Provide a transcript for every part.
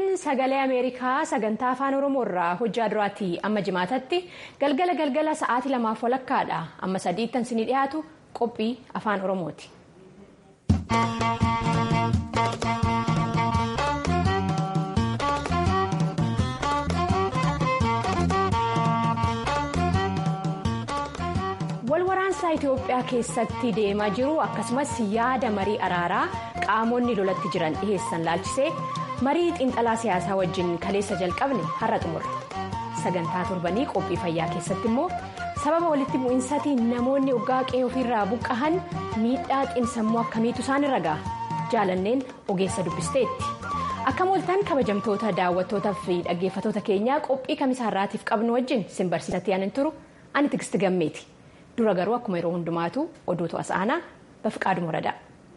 sagalee ameerikaa sagantaa afaan oromoo irraa hojjaa duraatti amma jimaatatti galgala galgala sa'aatii lamaaf walakkaadha amma sadiittan sinii dhiyaatu qophii afaan oromooti. walwaraansaa itiyoophiyaa keessatti deemaa jiru akkasumas yaada marii araaraa qaamonni lolatti jiran dhiheessan laalchisee marii xiinxalaa siyaasaa wajjin kaleessa jalqabne har'a xumurre sagantaa torbanii qophii fayyaa keessatti immoo sababa walitti bu'insaatiin namoonni oggaa qe'ee ofiirraa buqqahan miidhaa xiinsammuu akkamiitu isaan irra ga'a jaalanneen ogeessa dubbisteetti akka mooltaan kabajamtoota daawwattootaa fi dhaggeeffatoota keenyaa qophii kamisaarraatiif qabnu wajjin sin barsiisatti yaanin turu ani tigisti gammeeti. dura garuu akkuma yeroo hundumaatu oduutu as aanaa bafiqaaduma muradaa.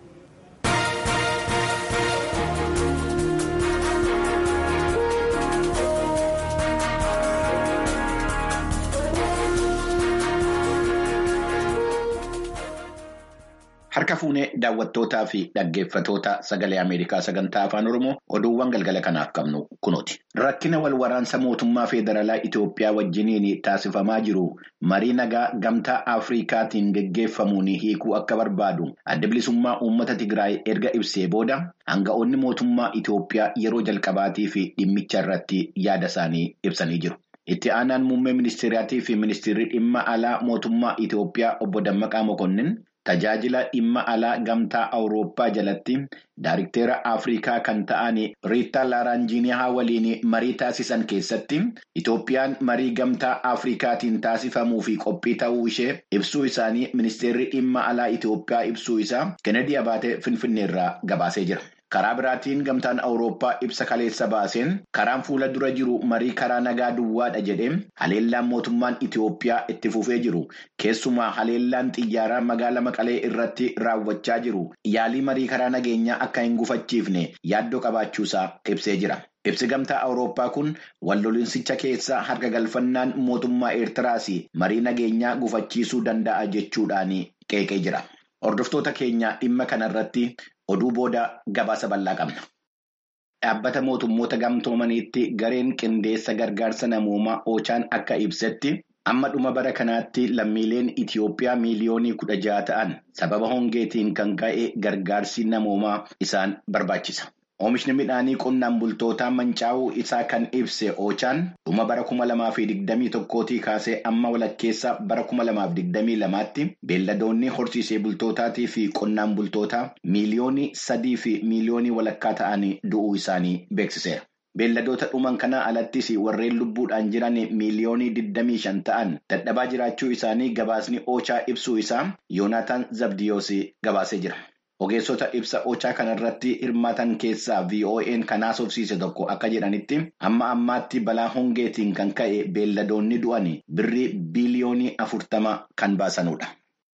Harka fuunee daawwattootaa fi dhaggeeffatoota sagalee Ameerikaa sagantaa afaan Oromoo oduuwwan galgala kanaaf qabnu kunuuti. Rakkina wal waraansa mootummaa federaalaa Itoophiyaa wajjiniin taasifamaa jiru marii nagaa gamtaa Afrikaatiin geggeeffamuun hiikuu akka barbaadu adda bilisummaa uummata Tigraay erga ibsee booda hanga'oonni mootummaa Itoophiyaa yeroo jalqabaatii fi dhimmicha irratti yaada isaanii ibsanii jiru. Itti aanaan muummee ministeeraatii fi ministeerri dhimma alaa mootummaa Itoophiyaa obbo Dammaqaa Mokonnin. Tajaajila dhimma alaa gamtaa Awurooppaa jalatti Daariktera Afrikaa kan ta'an Riitta Laaranjiiniyaa waliin marii taasisan keessatti Itoophiyaan marii gamtaa Afrikaatiin taasifamuu fi qophii ta'uu ishee ibsuu isaanii ministeerri dhimma alaa Itoophiyaa ibsuu isaa Kennedy Abaatee Finfinneerraa gabaasee jira. Karaa biraatiin gamtaan Awurooppaa ibsa kaleessa baaseen karaan fuula dura jiru marii karaa nagaa duwwaadha jedhee haleellaan mootummaan Itoophiyaa itti fufee jiru keessumaa haleellaan xiyyaaraa magaalaa Maqalee irratti raawwachaa jiru yaalii marii karaa nageenyaa akka hin gufachiifne yaaddoo qabaachuusaa ibsee jira. Ibsi gamtaa Awurooppaa kun walloliinsicha keessa harka galfannaan mootummaa Eertiraas marii nageenyaa gufachiisuu danda'a jechuudhaan qeeqee jira. Hordoftoota keenya dhimma kanarratti. Oduu booda gabaasa bal'aa qabna. Dhaabbata mootummoota gamtoomaniitti gareen qindeessa gargaarsa namoomaa Oochaan akka ibsetti amma dhuma bara kanaatti lammiileen Itiyoophiyaa miiliyoonii kudha jaha ta'an sababa hongeetiin kan ka'e gargaarsi namoomaa isaan barbaachisa. Oomishni midhaanii qonnaan bultootaa mancaa'uu isaa kan ibse Oochaan dhuma bara kuma lamaa fi digdamii tokkootii kaasee amma walakkeessa bara kuma lamaaf digdamii lamaatti beelladoonni horsiisee bultootaatii fi qonnaan bultootaa miiliyoonii sadii fi miiliyoonii walakkaa ta'anii du'uu isaanii beeksiseera. Beelladoota dhuman kanaa alattis warreen lubbuudhaan jiran miiliyoonii digdamii shan ta'an dadhabaa jiraachuu isaanii gabaasni Oochaa ibsuu isaa Yoonaataan Zabdiyoos gabaasee jira. Ogeessota ibsa Oochaa kanarratti hirmaatan keessaa VOA'n kan haasofsiise tokko akka jedhanitti amma ammaatti balaa hongeetiin kan ka'e beelladoonni du'an birrii biiliyoonii afurtama kan baasanudha.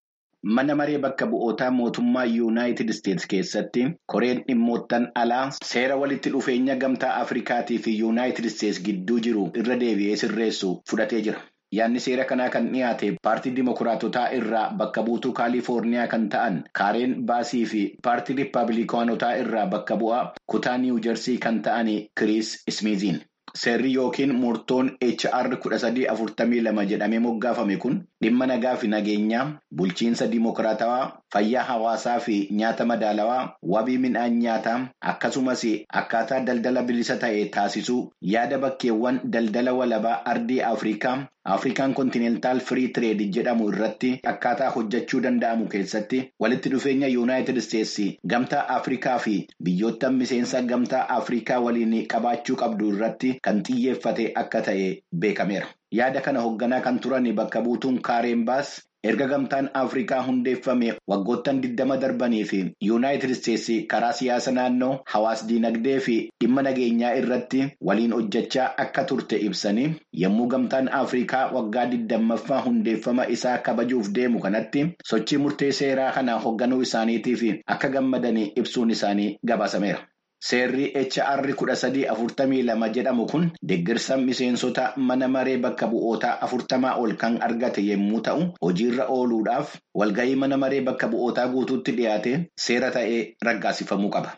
Mana maree bakka bu'ootaa mootummaa Yuunaayitid Isteets keessatti koreen dhimmoottan alaa seera walitti dhufeenya gamtaa Afrikaatii fi Yuunaayitid Isteets gidduu jiru irra deebi'ee sirreessu fudhatee jira. Yaadni seera kanaa kan dhiyaate paartii Dimookiraatotaa irraa bakka buutuu Kaalifoorniyaa kan ta'an Kaareen Baasii fi paartii Riippaabilikaanotaa irraa bakka bu'aa kutaa Niwuujersii kan ta'an Kiriis Ismiiziin. Seerri yookiin murtoon HR kudha sadii afurtamii lama jedhamee moggaafame kun dhimma nagaa fi nageenyaa, bulchiinsa dimookiraatawaa, fayyaa hawaasaa fi nyaata madaalawaa, wabii midhaan nyaataa akkasumas akkaataa daldala bilisa ta'e taasisuu yaada bakkeewwan daldala walabaa ardii Afrikaa. Afrikaan kontinentaal firii tireed jedhamu irratti akkaataa hojjechuu danda'amu keessatti walitti dhufeenya yuunaayitid isteetsi gamtaa Afrikaa fi biyyoota miseensa gamtaa Afrikaa waliin qabaachuu qabdu irratti kan xiyyeeffate akka ta'e beekameera. Yaada kana hoogganaa kan turan bakka buutuun kaareen baas erga gamtaan Afrikaa hundeeffame waggoottan 20 darbanii fi yuunaayitid isteetsi karaa siyaasa naannoo hawaas diinagdee fi dhimma nageenyaa irratti waliin hojjechaa akka turte ibsanii yommuu gamtaan Afrikaa waggaa 20ffaa hundeeffama isaa kabajuuf deemu kanatti sochii murtee seeraa kana hoogganuu isaaniitiif akka gammadanii ibsuun isaanii gabaasameera. Seerri HR kudha sadii afurtamii lama jedhamu kun deeggarsa miseensota mana maree bakka bu'ootaa afurtamaa ol kan argate yommuu ta'u hojiirra ooluudhaaf walgahii mana maree bakka bu'ootaa guutuutti dhiyaate seera ta'ee raggaasifamuu qaba.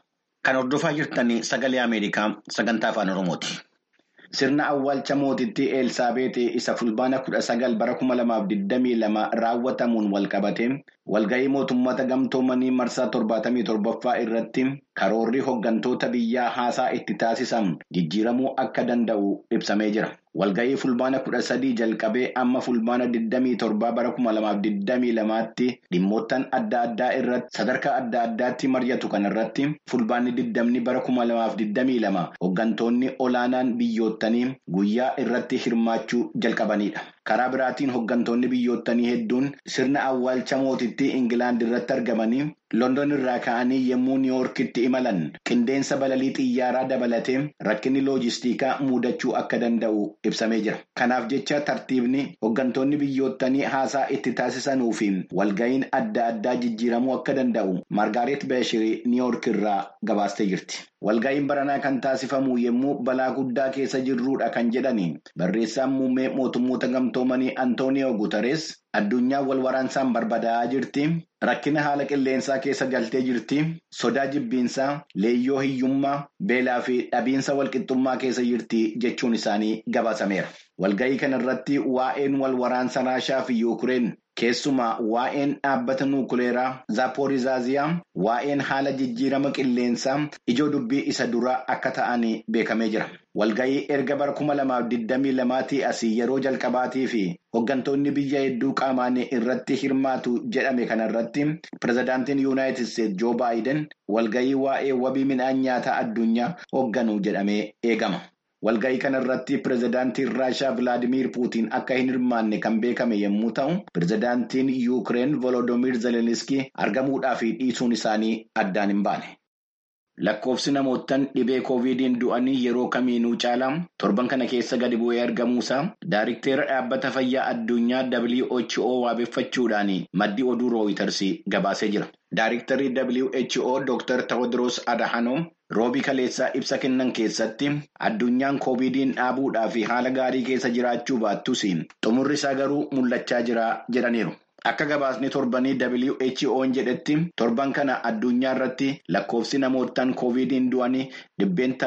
Kan hordofaa jirtan sagalee Ameerikaa sagantaa afaan Oromooti. Sirna awwaalcha mootittii Elsaabeexii isa fulbaana kudha sagal bara kuma lamaaf digdamii lama raawwatamuun walqabate walga'ii mootummoota gamtoomanii marsaa torbaatamii torbaffaa irratti karoorri hooggantoota biyyaa haasaa itti taasisan jijjiiramuu akka danda'u ibsamee jira. Walga'ii fulbaana kudha sadii jalqabee amma fulbaana digdamii torbaa bara kuma lamaaf digdamii lamaatti dhimmoottan adda addaa irratti sadarkaa adda addaatti mari'atu kanarratti fulbaanni digdamni bara kuma lamaaf digdamii lama hooggantoonni olaanaan biyyoottanii guyyaa irratti hirmaachuu jalqabanidha. Karaa biraatiin hooggantoonni biyyoottanii hedduun sirna awwaalcha mootittii Ingilaand irratti argamanii London irraa ka'anii yommuu Niiwoorkitti imalan qindeensa balalii xiyyaaraa dabalatee rakkinni loojistikaa mudachuu akka danda'u ibsamee jira. Kanaaf jecha tartiibni hooggantoonni biyyoottanii haasaa itti taasisanuu fi walga'iin adda addaa jijjiiramuu akka danda'u Margaaret Beeshirii Niiwoork irraa gabaastee jirti. Walga'iin baranaa kan taasifamu yommuu balaa guddaa keessa jirrudha kan jedhani barreessaan muummee mootummoota gamtoomanii Antooniyoo Guutarees addunyaan wal waraansaan barbadaa'aa jirti. Rakkina haala qilleensaa keessa galtee jirti. Sodaa jibbiinsaa, leeyyoo hiyyummaa, beelaa fi dhabiinsa walqixxummaa keessa jirti jechuun isaanii gabaasameera. Walga'ii kanarratti waa'een wal waraansa Raashaa fi Yuukireen keessumaa waa'een dhaabbata nuukuleeraa Zaaporizaaziyaa, waa'een haala jijjiirama qilleensaa ijoo dubbii isa duraa akka ta'an beekamee jira. Walga'ii erga bara kuma lamaaf digdamii lamaatii asii yeroo jalqabaatii fi hooggantoonni biyya hedduu qaamaan irratti hirmaatu jedhame kanarratti pirezidaantiin yuunaayitid isteetsi joo baayiden walga'ii waa'ee wabii midhaan nyaataa addunyaa hoogganu jedhamee eegama. Walga'ii kanarratti pirezidaantiin Raashaa Vilaadimiir Puutiin akka hin hirmaanne kan beekame yommuu ta'u, pirezidaantiin Yuukireen Volodoomiir Zeleniskii argamuudhaa fi dhiisuun isaanii addaan hin baane. Lakkoofsi namootaan dhibee koovidiin du'anii yeroo kamiinuu caalaa torban kana keessa gadi bu'ee argamuusaa daariktera dhaabbata fayyaa addunyaa WHO waabeffachuudhaan maddi oduu rooyiters gabaasee jira. Daariktarri WHO Dr. Tewodiroos Adahanoom roobii kaleessaa ibsa kennan keessatti addunyaan koovidiin dhaabuudhaa fi haala gaarii keessa jiraachuu baattus xumurri isaa garuu mul'achaa jira jedhaniiru. Akka gabaasni torbanii WHO'n jedhetti torban kana addunyaa irratti lakkoofsi namootaan koovidiin du'anii dhibbeentaa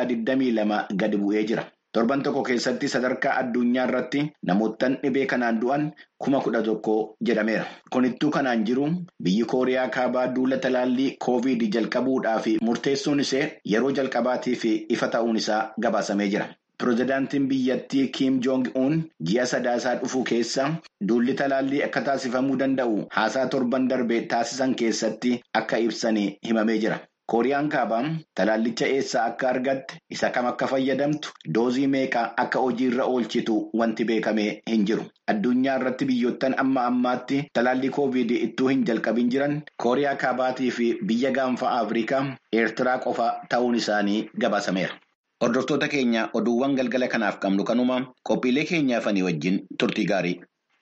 22 gadi bu'ee jira. Torban tokko keessatti sadarkaa addunyaa irratti namootaan dhibee kanaan du'an kuma kudha tokko jedhameera. Kunittuu kanaan jiru biyyi Kooriyaa kaabaa duula talaallii koovidii jalqabuudhaa fi murteessuun ishee yeroo jalqabaatiif ifa ta'uun isaa gabaasamee jira. Pireezidaantiin biyyattii Kiim Joong-un ji'a sadaasaa dhufu keessa duulli talaallii akka taasifamuu danda'u haasaa torban darbee taasisan keessatti akka ibsan himamee jira. Kooriyaan kaabaa talaallicha eessaa akka argatte isa kam akka fayyadamtu doozii meeqaa akka hojiirra oolchitu wanti beekamee hin jiru. Addunyaa irratti biyyoottan amma ammaatti talaallii koovidii ittuu hin jalqabin jiran Kooriyaa kaabaatii fi biyya gaanfa Afrikaa Eertiraa qofa ta'uun isaanii gabaasameera. Hordoftoota keenya oduuwwan galgala kanaaf qabnu kanuma qophiilee keenyaafanii wajjin turtii gaarii.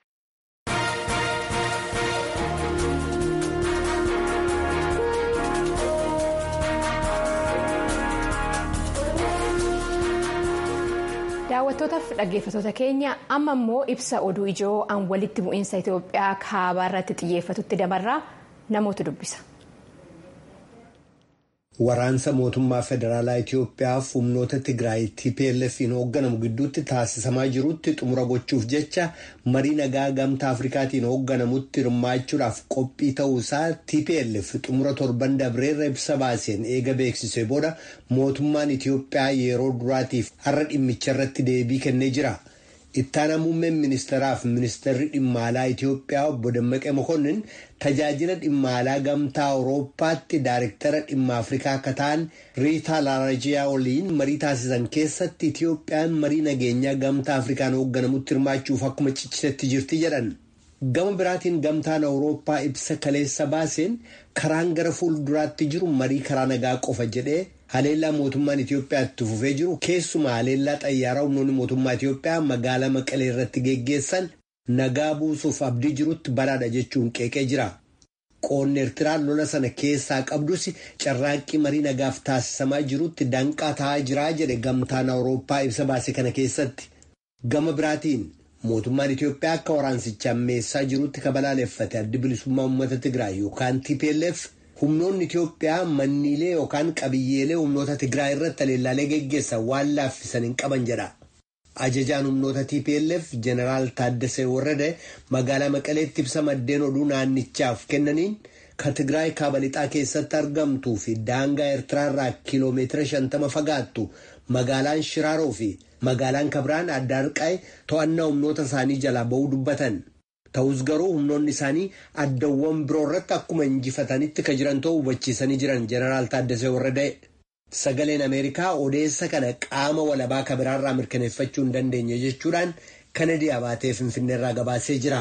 daawwattootaaf dhaggeeffattoota keenya amma immoo ibsa oduu ijoo an walitti bu'iinsa itiyoophiyaa kaabaa irratti xiyyeeffatutti dabarraa namoota dubbisa. Waraansa mootummaa federaalaa Itiyoophiyaaf humnoota Tigraay TPLF'n hoogganamu gidduutti taasisamaa jirutti xumura gochuuf jecha marii nagaa gamtaa Afrikaatiin hoogganamutti hirmaachuudhaaf qophii ta'uusaa TPLF xumura torban dabreerra ibsa baaseen eega beeksisee booda mootummaan Itiyoophiyaa yeroo duraatiif har'a dhimmicha irratti deebii kennee jira. Ittaana muummeen ministeeraaf ministeerri dhimma alaa Itiyoophiyaa obbo Dammaqee Mokonnin tajaajila dhimma alaa gamtaa Awurooppaatti daariktara dhimma Afrikaa akka ta'an Riitaa Laarajiyaa waliin marii taasisan keessatti Itiyoophiyaan marii nageenyaa gamtaa Afrikaan hoogganamutti hirmaachuuf akkuma ciccitetti jirti jedhan. Gama biraatiin gamtaan Awurooppaa ibsa kaleessa baaseen karaan gara fuulduraatti jiru marii karaa nagaa qofa jedhee haleellaa mootummaan Itiyoophiyaa itti fufee jiru keessumaa haleellaa xayyaaraa humnoonni mootummaa Itiyoophiyaa magaalaa Maqalee irratti geggeessan nagaa buusuuf abdii jirutti baraadha jechuun qeeqee jira. Qoonni Eertiraan lola sana keessaa qabdus carraaqqii marii nagaaf taasisamaa jirutti danqaa ta'aa jiraa jedhe gamtaan Awurooppaa ibsa baase kana keessatti. Gama biraatiin mootummaan Itiyoophiyaa akka waraansicha ammeessaa jirutti kabalaaleffate addi bilisummaa uummata Tigraay yookaan TPLF humnoonni Itoophiyaa manniilee yookaan qabiyyeelee humnoota Tigraay irratti haleellaalee geggeessan waan laaffisan hin qaban jedha. Ajajaan humnoota TPLF Jeneraal Taaddasee Warrade magaalaa Maqaleetti ibsa maddeen oduu naannichaaf kennaniin kan Tigraay kaaba lixaa keessatti argamtuu fi daangaa Eertiraarraa kiiloomeetira shantama fagaattu magaalaan Shiraaroo fi magaalaan Kabiraan Addaarqaay to'annaa humnoota isaanii jalaa ba'uu dubbatan. Ta'us garuu humnoonni isaanii addawwan biroo irratti akkuma injifatanitti kan jiran ta'uu hubachiisanii jiran Jeneraal Taaddasee Warrade. Sagaleen Ameerikaa odeessa kana qaama walabaa kabiraarraa mirkaneeffachuu hin dandeenye jechuudhaan Kanadii abaatee Finfinneerraa gabaasee jira.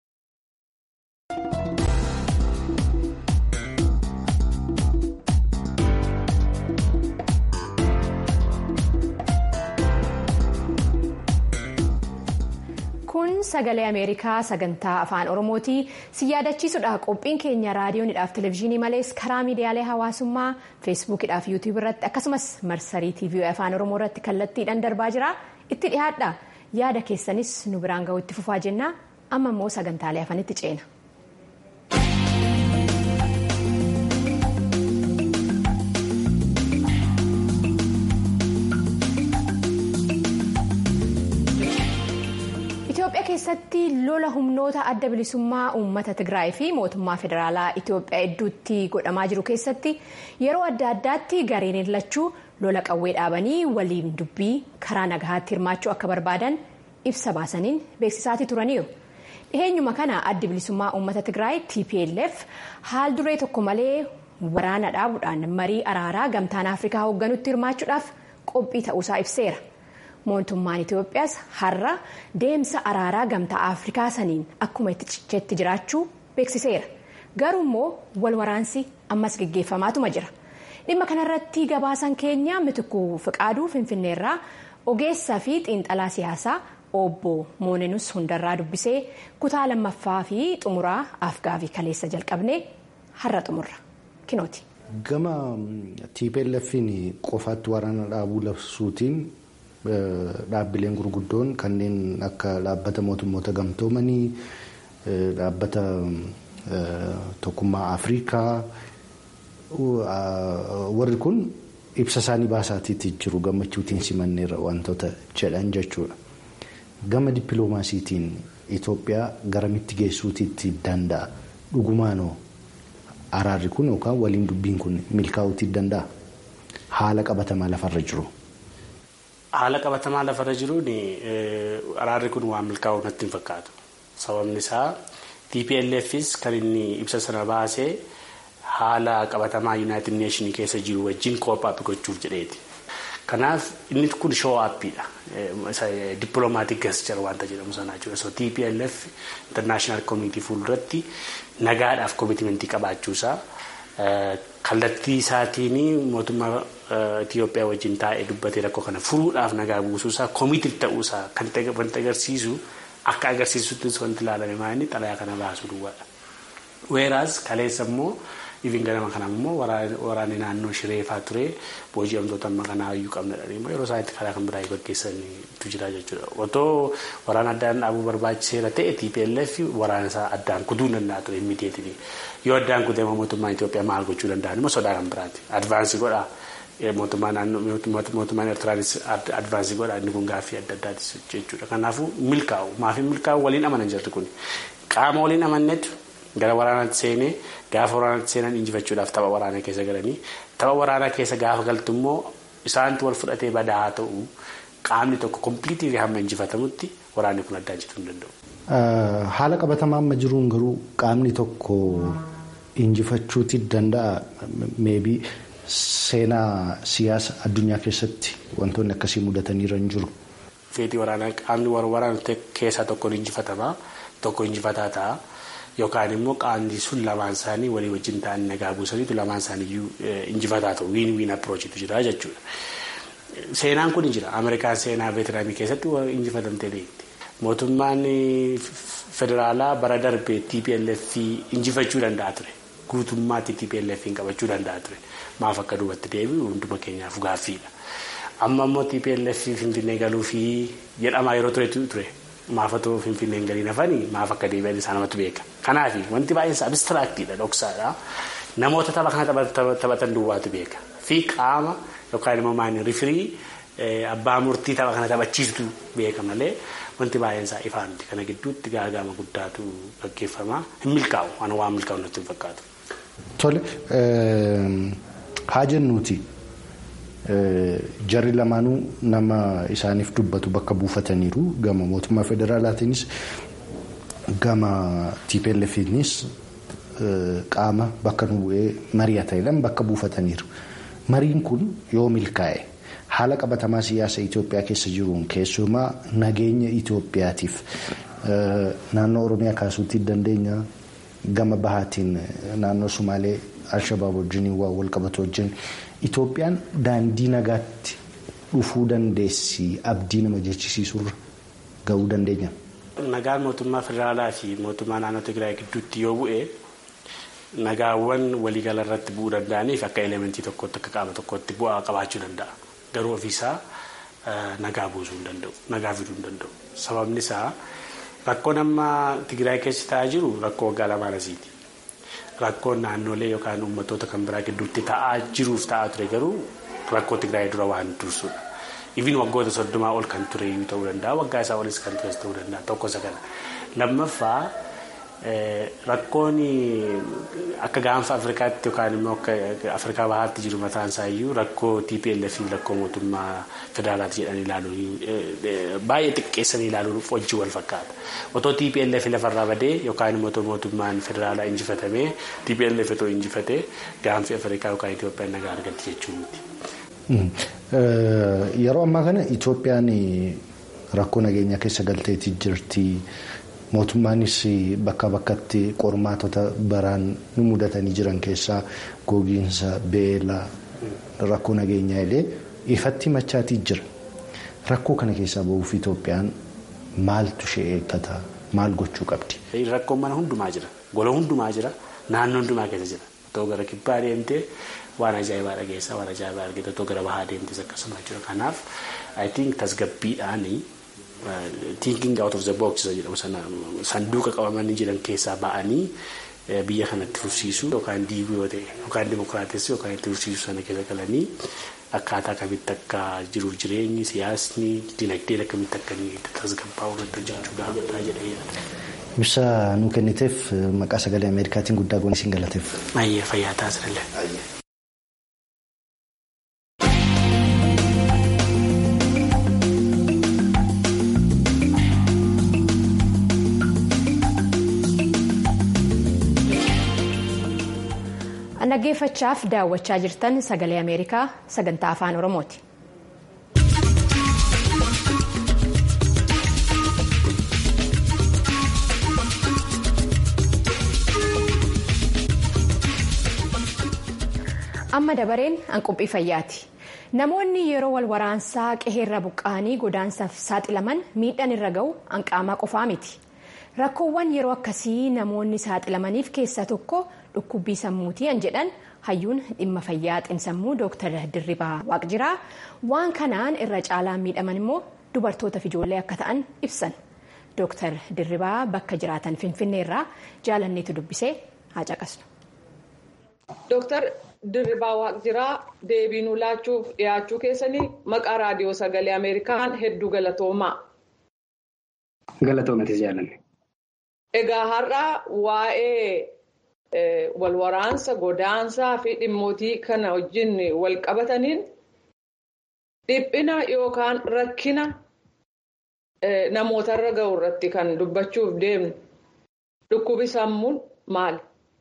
Kun sagalee Ameerikaa sagantaa afaan Oromooti. Si yaadachiisudha qophiin keenya raadiyoonidhaaf televezyiinii malees karaa miidiyaalee hawaasummaa feesbuukidhaaf yuutuub irratti akkasumas marsarii tiivii afaan Oromoo irratti kallattiidhaan darbaa jira. Itti dhiyaadha. Yaada keessanis nu biraan ga'u itti fufaa jenna. Amma immoo sagantaalee afanitti ceena. Itoophiyaa keessatti lola humnoota adda bilisummaa uummata Tigraay fi mootummaa federaalaa Itoophiyaa hedduutti godhamaa jiru keessatti yeroo adda addaatti gareen lachuu lola qawwee dhaabanii waliin dubbii karaa nagahaatti hirmaachuu akka barbaadan ibsa baasaniin beeksisaatii turaniiru. Dhiheenyuma kana addi bilisummaa uummata Tigraay TPLF haal duree tokko malee waraana dhaabuudhaan marii araaraa gamtaan Afrikaa hoogganutti hirmaachuudhaaf qophii ta'uusaa ibseera. mootummaan Itoophiyaas har'a deemsa araaraa gamtaa Afrikaa saniin akkuma itti cicheetti jiraachuu beeksiseera. Garuu immoo wal waraansi ammas gaggeeffamaatuma jira. Dhimma kanarratti gabaasan keenya mitikuu fiqaaduu Finfinneerraa ogeessaa fi xiinxalaa siyaasaa obbo Moonenus hundarraa dubbisee kutaa lammaffaa fi xumuraa afgaafi kaleessa jalqabnee har'a xumurra. Kinooti. Gama TPLF'n qofaatti waraana dhaabuu labsuutiin dhaabbileen gurguddoon kanneen akka dhaabbata mootummoota gamtoomanii dhaabbata tokkummaa afrikaa warri kun ibsa isaanii baasaatiitti jiru gammachuutiin simanneerra wantoota jedhan jechuudha. Gama dippiloomaasiitiin Itoophiyaa garamitti geessuutiitti danda'a dhugumaanoo araarri kun yookaan waliin dubbiin kun milkaa'uutii danda'a haala qabatamaa lafarra jiru. Haala qabatamaa lafarra jiruun araarri kun waan milkaa'u natti hin fakkaatu. Sababni isaa TPLFs kan inni ibsa sana baasee haala qabatamaa Yuunaayitid Neeshinii keessa jiru wajjin koophaap gochuuf jedheeti. Kanaaf inni kun shoo aappiidha. Dippiloomaatik gesture wanta jedhamu sanaa jechuudha. So TPLF international community fuulduratti nagaadhaaf koomitimentii qabaachuusaa kallattii isaatiin mootummaa Itoophiyaa wajjin taa'ee dubbatee rakkoo kana furuudhaaf nagaa buusuusaa koomitii ta'uusaa kan wanti agarsiisu akka agarsiisutti wanti ilaalame maali xalayaa kana baasuu duwwaadha. Weeraas kaleessa immoo Ifin ganama kana immoo waraanni naannoo shireefaa ture booji'amtoota amma kanaa iyyuu qabnadha. Yeroo isaanitti karaa kan biraa gaggeessanitu jira jechuudha. Otoo waraana addaan dhaabuu barbaachiseera ta'e TPLF waraana isaa addaan kutuu danda'a ture immiidiyeetii. Yoo addaan kutee mootummaan Itoophiyaa maal gochuu danda'an immoo sodaa kan biraati. Advaansii godhaa. Mootummaan naannoo mootummaan Eertiraanis advaansii godhaa inni kun gaaffii adda addaatis jechuudha. Kanaafuu milkaa'u maafi milkaa'u waliin amanan jirti kun qaama waliin amannetu gara waraanaatti seenee gaafa waraanaatti seenan injifachuudhaaf tapha waraanaa keessa galanii tapha waraanaa keessa gaafa galtu immoo isaantu wal fudhatee badaa haa ta'u qaamni tokko kompiitii hamma injifatamutti waraanni kun addaan cituu hin danda'u. Haala qabatamaa amma jiruun garuu qaamni tokko injifachuuti danda'a meebii seenaa siyaasa addunyaa keessatti wantoonni akkasii mudataniiru hin jiru. Feetii waraanaa qaamni waraana keessaa tokkoon injifatamaa tokko injifataa ta'a. Yookaan immoo qaamni sun lamaan isaanii walii wajjin ta'anii nagaa buusaniitu lamaan isaaniiyyuu injifataa ta'u wiin wiin appirochiitu jira jechuudha. Seenaan kun jira. Ameerikaan seenaa veetiraamii keessatti injifatamtee beekti. Mootummaan federaalaa bara darbee TPLF injifachuu danda'a ture. Guutummaatti TPLF qabachuu danda'a ture. Maaf akka duubatti deebi'u hunduma keenyaaf gaaffiidha. Amma immoo TPLF finfinnee galuufi jedhamaa yeroo turetu ture. Maafatoo finfinneen galii nafanii maaf akka deebi'an isaa namatti beeka. Kanaaf wanti baay'een isaa abistiraaktiidha dhoksaadha. namoota tapha kana taphatan duwwaatu beeka fi qaama yookaan immoo maani rifirii abbaa murtii tapha kana taphachiistu beeka malee wanti baay'een isaa ifaa miti kana gidduutti gaagama guddaatu gaggeeffama hin milkaa'u waan waan milkaa'u natti hin fakkaatu. Tole haa jennuuti jarri lamaanuu nama isaaniif dubbatu bakka buufataniiru gama mootummaa federaalaatiinis gama TPLFiinis qaama bakka nu bu'ee mari'ataniidhaan bakka buufataniiru. Mariin kun yoo milkaa'e haala qabatamaa siyaasa Itoophiyaa keessa jiruun keessumaa nageenya Itoophiyaatiif naannoo Oromiyaa kaasuutti dandeenya gama bahaatiin naannoo Sumaalee Alshabaab wajjin waa wal qabatu wajjin Itoophiyaan daandii nagaatti dhufuu dandeessi abdii nama jechisiisurra gahuu dandeenya. Nagaan mootummaa federaalaa fi mootummaa naannoo Tigraay gidduutti yoo bu'e nagaawwan waliigala irratti bu'uu danda'aniif akka elementii tokkotti akka qaama tokkotti bu'aa qabaachuu danda'a. Garuu ofiisaa nagaa buusuu hin danda'u. Nagaa fiduu hin danda'u. Sababni isaa rakkoon amma Tigraay keessa ta'aa jiru rakkoo waggaa lamaan asiiti. Rakkoon naannolee yookaan uummattoota kan biraa gidduutti ta'aa jiruuf ta'aa ture garuu rakkoo Tigraay dura waan dursudha. Ifin waggoota soddomaa ol kan ture ta'uu danda'a. Waggaa isaa olis kan tures ta'uu danda'a. Tokko isa kana. Lammaffaa rakkoon akka gaanfa Afrikaatti yookaan immoo akka Afrikaa bahaatti jiru mataan isaa iyyuu rakkoo TPLF fi rakkoo mootummaa federaalaati jedhanii ilaaluun baay'ee xiqqeessanii ilaaluun wajjin wal fakkaata. Otoo TPLF lafarraa badee yookaan immoo mootummaan federaalaa injifatamee TPLF otoo injifatee gaanfi Afrikaa yookaan Itoophiyaan nagaa argatti jechuun miti. Yeroo ammaa kana Itoophiyaan rakkoo nageenyaa keessa galteetii jirti. Mootummaanis bakka bakkatti qormaatota baraan nu mudatanii jiran keessaa gogiinsa beela rakkoo nageenyaa illee ifatti machaatii jira. Rakkoo kana keessaa bahuuf Itoophiyaan maaltu ishee eeggata? Maal gochuu qabdi? Rakkoon mana hundumaa jira. Gola hundumaa jira. Naannoo hundumaa keessa jira. Otoo gara kibbaa deemtee waan ajaa'ibaa dhageessaa waan ajaa'ibaa argite otoo gara bahaa deemtes akkasuma jira. Kanaaf I think tasgabbiidhaanii thinking out of the box jedhamu sana sanduuqa qabamanii jiran keessaa ba'anii biyya kanatti fufsiisuu yookaan diiguu yoo ta'e yookaan dimokiraatessi yookaan itti fufsiisuu sana keessa galanii akkaataa kamitti akka jiruuf jireenyi siyaasni dinagdeen akkamitti akka inni tasgabbaa'u irratti hojjechuu gaafataa jedhee Ibsa nuu kenniteef maqaa sagalee Ameerikaatiin guddaa goonee siin galateef. Baay'ee fayyaa taasisallee. Dhaggeeffachaaf daawwachaa jirtan sagalee Ameerikaa sagantaa afaan Oromooti. Amma dabareen hanquphii fayyaati. Namoonni yeroo wal waraansaa qe'eerra buqqa'anii godaansaaf saaxilaman miidhaan irra gahu hanqaamaa qofaa miti. Rakkoowwan yeroo akkasii namoonni saaxilamaniif keessaa tokko dhukkubbii sammuutii an jedhan hayyuun dhimma fayyaa xiinsammuu Dr. Dirribaa Waaqjiraa waan kanaan irra caalaan miidhaman immoo dubartoota fi ijoollee akka ta'an ibsan. Dr. Dirribaa bakka jiraatan Finfinnee irraa jaalanneetu dubbisee haa caqasnu. Dr. Dirribaa Waaqjiraa deebii nuu laachuuf dhiyaachuu keessanii maqaa raadiyoo sagalee Ameerikaan hedduu galatoomaa. Galatoomatis jaalanne. Egaa har'a waa'ee walwaraansa godaansaa fi dhimmootii kana wajjin wal qabataniin dhiphina yookaan rakkina namootarra gahu irratti kan dubbachuuf deemnu dhukkubi sammuun maali?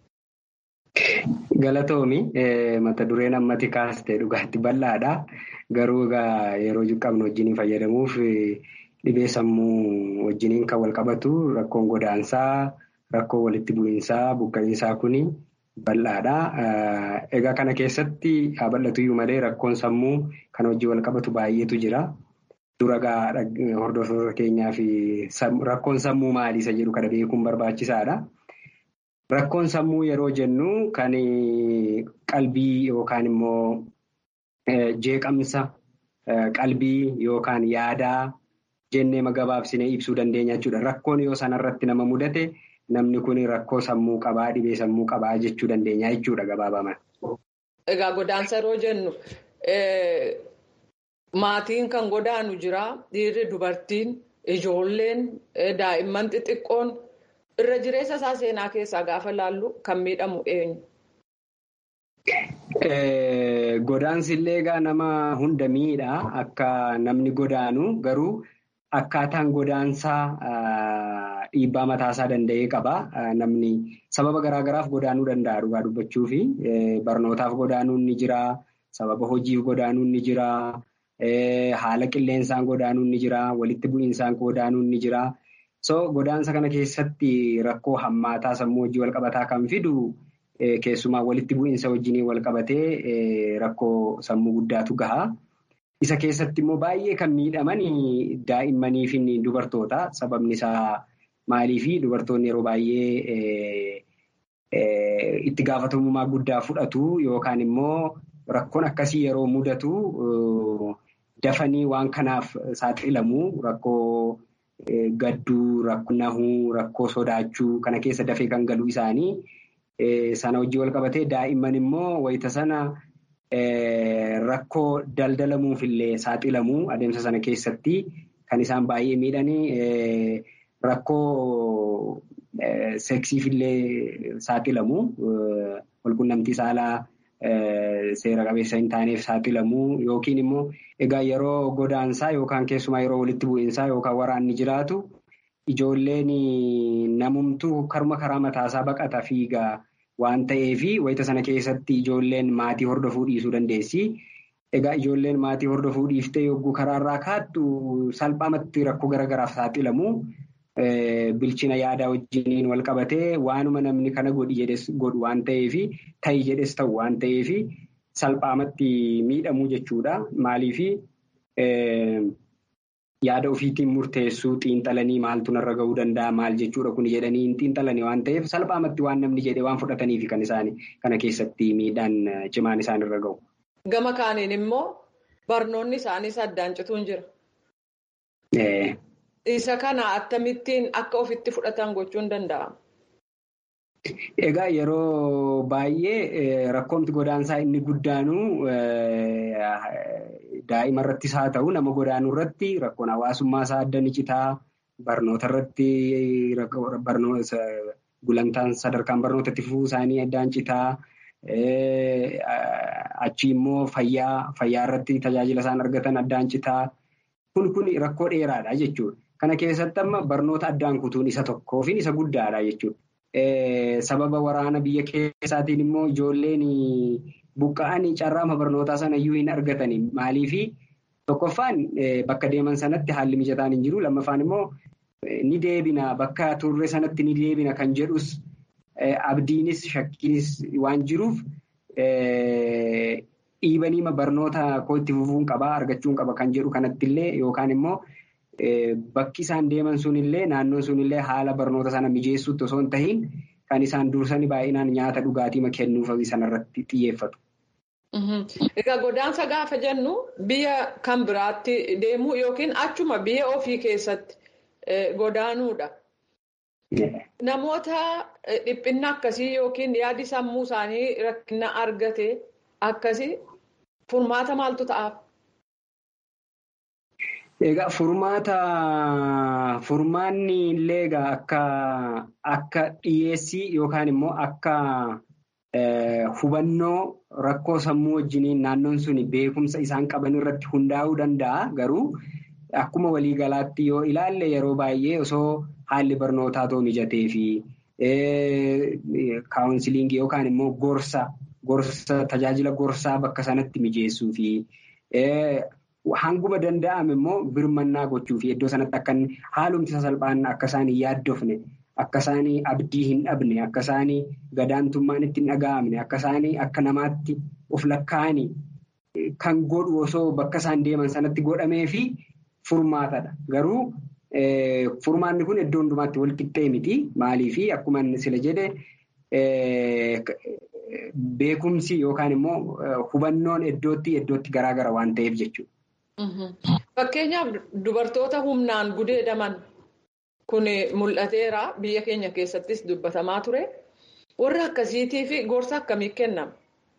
Galatoomi mata dureen ammati kaastee dhugaatti bal'aadha. Garuu egaa yeroo qabnu wajjin fayyadamuuf dhibee sammuu wajjiniin kan wal qabatu rakkoon godaansaa, rakkoo walitti bu'iinsaa, buqqa'iinsaa kuni bal'aadha. Egaa kana keessatti haa bal'atuyyuu malee rakkoon sammuu kan wajjin wal qabatu baay'eetu jira. Dura hordoftoota keenyaa fi rakkoon sammuu maali isa jedhu kana beekuun barbaachisaadha. Rakkoon sammuu yeroo jennu kan qalbii yookaan immoo jeeqamsa qalbii yookaan yaadaa jennee gabaabsinee ibsuu dandeenya jechuudha. Rakkoon yoo sanarratti nama mudate namni kun rakkoo sammuu qabaa dhibee sammuu qabaa jechuu dandeenya jechuudha gabaabaman. Egaa godaansa yeroo jennu maatiin kan godaanu jira dhiirri dubartiin ijoolleen daa'imman xixiqqoon irra jireessa isaa seenaa keessaa gaafa laallu kan miidhamu eenyu. Godaansi illee egaa nama hunda miidha akka namni godaanu garuu akkaataan godaansaa dhiibbaa mataasaa danda'ee qaba. Namni sababa garaagaraaf godaanuu danda'a dhugaa dubbachuu fi barnootaaf godaanuun ni jira. Sababa hojiif godaanuun ni jira. Haala qilleensaan godaanuun ni jira. Walitti bu'iinsaan godaanuun ni jira. So godaansa kana keessatti rakkoo hammaataa sammuu hojii walqabataa kan fidu keessumaa walitti bu'iinsa wajjin walqabatee rakkoo sammuu guddaatu gaha. Isa keessatti immoo baay'ee kan miidhaman daa'immanii fi dubartoota. Sababni isaa maalii fi dubartoonni yeroo baay'ee itti gaafatamummaa guddaa fudhatu yookaan immoo rakkoon akkasii yeroo mudatu dafanii waan kanaaf saaxilamu rakkoo gadduu, rakkoo nahuu, rakkoo sodaachuu kana keessa dafee kan galu isaanii sana hojii wal qabatee daa'imman immoo wayita sana. Rakkoo daldalamuuf illee saaxilamu adeemsa sana keessatti kan isaan baay'ee miidhanii rakkoo seksiif illee saaxilamu walqunnamtii saalaa seera qabeessa hin taaneef saaxilamu yookiin immoo egaa yeroo godaansaa yookaan keessumaa yeroo walitti bu'iinsaa yookaan waraanni jiraatu ijoolleen namumtuu karuma karaa mataasaa baqata fiigaa. Waan ta'eef wayita sana keessatti ijoolleen maatii hordofuu dhiisuu dandeessi. Egaa ijoolleen maatii hordofuu dhiiftee yogguu karaarraa kaattu salphaamatti rakkoo garaagaraaf saaxilamu. Bilchina yaadaa wajjiniin wal qabatee waanuma namni kana godhi jedhes godhu waan ta'eef ta'i jedhes ta'u waan ta'eef salphaamatti miidhamu jechuudha. Maaliif yaada ofiitiin murteessuu xiinxalanii maaltu narra gahuu danda'a maal jechuudha kun jedhanii hin xiinxalanii waan ta'eef salphaamatti waan namni jedhee waan fudhataniif kan isaanii kana keessatti miidhaan cimaan isaan irra gahu. Gama kaaniin immoo barnoonni isaaniis addaan cituun jira. Isa kana akkamittiin akka ofitti fudhatan gochuun danda'ama? Egaa yeroo baay'ee rakkoomti godaansaa inni guddaanu daa'ima irrattis haa ta'u nama godaanuu irratti rakkoon hawaasummaa isaa adda ni citaa barnoota irratti gulantaan sadarkaan barnootatti fufuu isaanii addaan citaa achi immoo fayyaa fayyaa irratti tajaajila isaan argatan addaan citaa kun kun rakkoo dheeraadha jechuudha. Kana keessatti amma barnoota addaan kutuun isa tokkoo fi isa guddaadha jechuudha. Sababa waraana biyya keessaatiin immoo ijoolleen buqqa'anii carraama barnootaa sana iyyuu hin argatani. Maaliifi tokkoffaan bakka deeman sanatti haalli mijataan hin jiru. Lammaffaan immoo ni deebina bakka turre sanatti ni deebina kan jedhus abdiinis shakkiinis waan jiruuf dhiibanii barnoota koo itti fufuun qabaa argachuun qaba kan jedhu kanatti illee yookaan immoo. Bakki isaan deeman sunillee naannoon sunillee haala barnoota sana mijeessuutti osoo hin tahiin kan isaan dursanii baay'inaan nyaata dhugaatii kennuuf sanarratti xiyyeeffatu. Egaa godaansa gaafa jennu biyya kan biraatti deemuu yookiin achuma biyya ofii keessatti godaanuudha. Namoota dhiphinna akkasii yookiin yaadi sammuu isaanii rakkina argate akkasii furmaata maaltu ta'aaf? Egaa furmaata furmaanni illee egaa akka akka dhiyeessii yookaan immoo akka hubannoo rakkoo sammuu wajjiniin naannoon sun beekumsa isaan qaban irratti hundaa'uu danda'a. Garuu akkuma waliigalaatti yoo ilaalle yeroo baay'ee osoo haalli barnootaa too mijatee fi kaawunsiliingii yookaan immoo gorsa gorsa tajaajila gorsaa bakka sanatti mijeessuu fi. Hanguma danda'ame immoo birmannaa gochuu fi iddoo sanatti akka haalumti sasalphaan akka isaan hin yaaddofne akka isaan abdii hin dhabne akka isaan gadaantummaan itti hin dhaga'amne akka isaan akka namaatti of lakkaa'anii kan godhu osoo bakka isaan deeman sanatti godhamee fi furmaatadha. Garuu furmaanni kun iddoo hundumaatti wal qixxee miti. Maaliif akkuma sila jedhe beekumsi yookaan immoo hubannoon iddootti iddootti garaagara waan ta'eef jechuudha. Fakkeenyaaf dubartoota humnaan gudeedaman kun mul'ateera biyya keenya keessattis dubbatamaa ture warra akkasiitii fi gorsa akkamii kennama.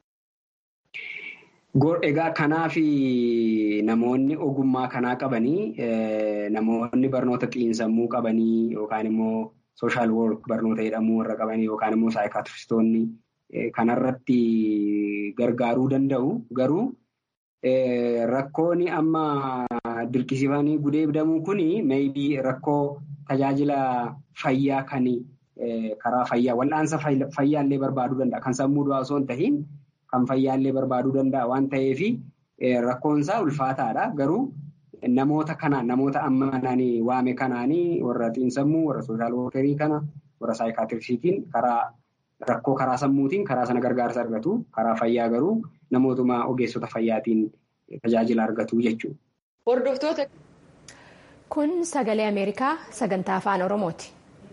Egaa kanaaf namoonni ogummaa kanaa qabanii namoonni barnoota xiinsammuu qabanii yookaan immoo sooshaal woork barnoota jedhamu warra qabanii yookaan immoo saayikaatiristoonni kanarratti gargaaruu danda'u. Garuu rakkoon amma dirqisiifanii gudeedamuu kun meebii rakkoo tajaajila fayyaa kan karaa fayyaa wal'aansa fayyaallee barbaaduu danda'a. Kan sammuu du'aa osoo hin ta'iin kan fayyaallee barbaaduu danda'a waan ta'eef rakkoonsaa ulfaataadha. Garuu namoota kanaan namoota ammananii waame kanaanii warra xiinsammuu warra sooshaal woorkerii kana warra saayikaatiriksiitiin karaa rakkoo karaa sammuutiin karaa sana gargaarsa argatu. Karaa fayyaa garuu namootuma ogeessota fayyaatiin tajaajila argatu jechuudha. Hordoftoota. Kun sagalee Ameerikaa sagantaa afaan Oromooti.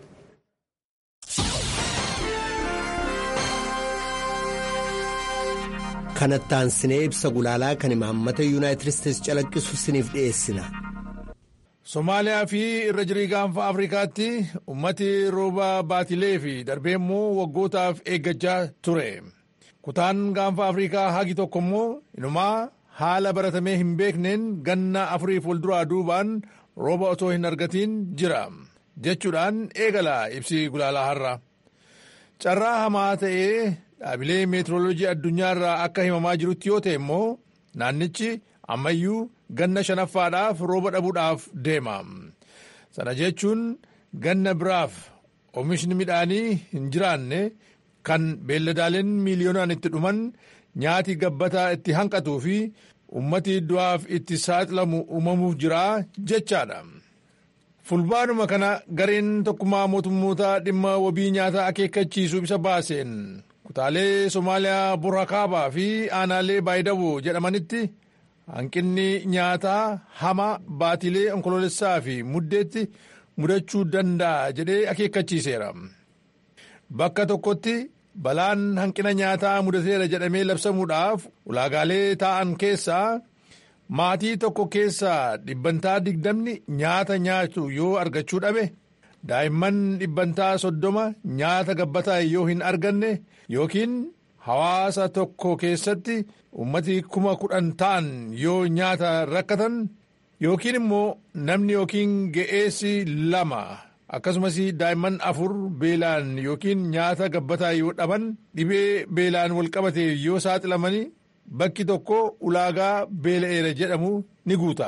kanatti aansinee ibsa gulaalaa kan imaammata yuunaayitid isteetsi calaqqisu isiniif dhiyeessina. Somaaliyaa fi irra jirii gaanfa Afrikaatti ummati rooba baatilee fi darbee immoo waggootaaf eeggachaa ture. Kutaan gaanfa Afrikaa hagi tokko immoo inumaa haala baratamee hin beekneen ganna afuriif wal duraa duubaan rooba otoo hin argatiin jira. Jechuudhaan eegala ibsi gulaalaa har'a. Carraa hamaa ta'ee dhaabilee meetirooloojii addunyaarraa akka himamaa jirutti yoo ta'e immoo naannichi ammayyuu ganna shanaffaadhaaf rooba dhabuudhaaf deema. Sana jechuun ganna biraaf oomishni midhaanii hin jiraanne kan beelladaaleen miiliyoonaan itti dhuman nyaati gabbataa itti hanqatuu fi ummati du'aaf itti saaxilamu uumamuuf jira jechaadha. Fulbaanuma kana gareen tokkummaa mootummoota dhimma wabii nyaataa akeekkachiisuu isa baaseen kutaalee Somaaliyaa Burhakaabaa fi aanaalee Baayidaboo jedhamanitti hanqinni nyaataa hama baatilee onkoloolessaa fi muddeetti mudachuu danda'a jedhee akeekkachiiseera. Bakka tokkotti balaan hanqina nyaataa mudateera jedhamee labsamuudhaaf ulaagaalee taa'an keessaa maatii tokko keessaa dhibbantaa digdamni nyaata nyaatu yoo argachuu dhabe daa'imman dhibbantaa soddoma nyaata gabbataa yoo hin arganne yookiin hawaasa tokko keessatti ummati kuma kudhan ta'an yoo nyaata rakkatan yookiin immoo namni yookiin ga'eessi lama akkasumas daa'imman afur beelaan yookiin nyaata gabbataa yoo dhaban dhibee beelaan walqabate yoo saaxilamanii bakki tokko ulaagaa beela'eera jedhamu ni guuta.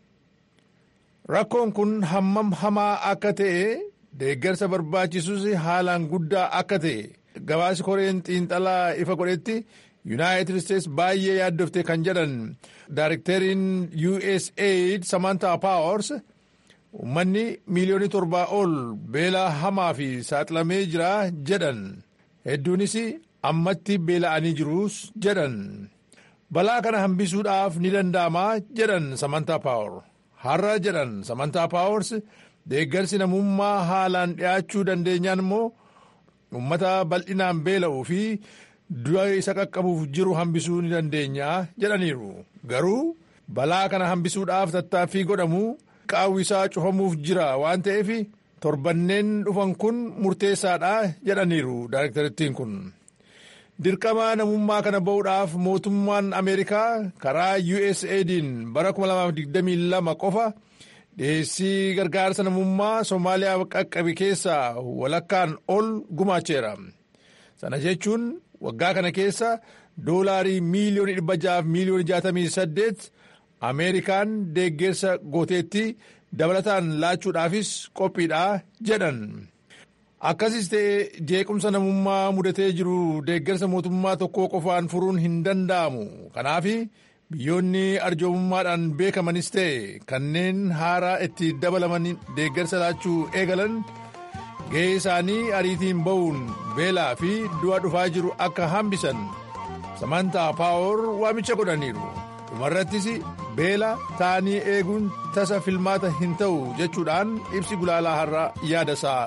Rakkoon kun hammam hamaa akka ta'e deeggarsa barbaachisus haalaan guddaa akka ta'e gabaasi koreen xiinxalaa ifa godhetti yuunaayitid isteetsi baay'ee yaaddofte kan jedhan daarekteriin USAID Samantha Powers uummanni miiliyoonii torbaa ol beela hamaa fi saaxilamee jira jedhan hedduunis ammatti beela'anii jirus jedhan. balaa kana hambisuudhaaf ni danda'ama jedhan samantaa paawar har'a jedhan samantaa paawars deeggarsi namummaa haalaan dhi'aachuu dandeenyaan immoo uummata bal'inaan beela'uu fi du'a isa qaqqabuuf jiru hambisuu ni dandeenya jedhaniiru garuu balaa kana hambisuudhaaf tattaaffii godhamu qaawwisaa cufamuuf jira waan ta'eef torbanneen dhufan kun murteessaadha jedhaniiru daarektarittiin kun. dirqama namummaa kana ba'uudhaaf mootummaan ameerikaa karaa USAID'n bara 2022 qofa dhiheessii gargaarsa namummaa Somaaliyaa qaqqabe keessaa walakkaan ol gumaacheera. Sana jechuun waggaa kana keessa doolaarii miiliyoonii 600 miiliyoonii 68 Ameerikaan deeggarsa gooteetti dabalataan laachuudhaafis qophiidha jedhan. Akkasis ta'e jeequmsa namummaa mudatee jiru deeggarsa mootummaa tokkoo qofaan furuun hin danda'amu. Kanaaf biyyoonni arjoomummaadhaan beekamanis ta'e kanneen haaraa itti dabalaman deeggarsa laachuu eegalan gahee isaanii ariitiin ba'uun beelaa fi du'a dhufaa jiru akka hambisan samantaa paawor waamicha godhaniiru. Dhumarrattis beela ta'anii eeguun tasa filmaata hin ta'u jechuudhaan ibsi gulaalaa har'a yaada isaa.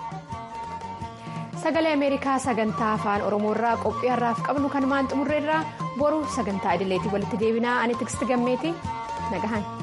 sagalee ameerikaa sagantaa afaan oromoorraa qophii har'aaf qabnu kanumaan xumurreerraa boru sagantaa idileetii walitti deebinaa ani tiksti gammeeti nagahan.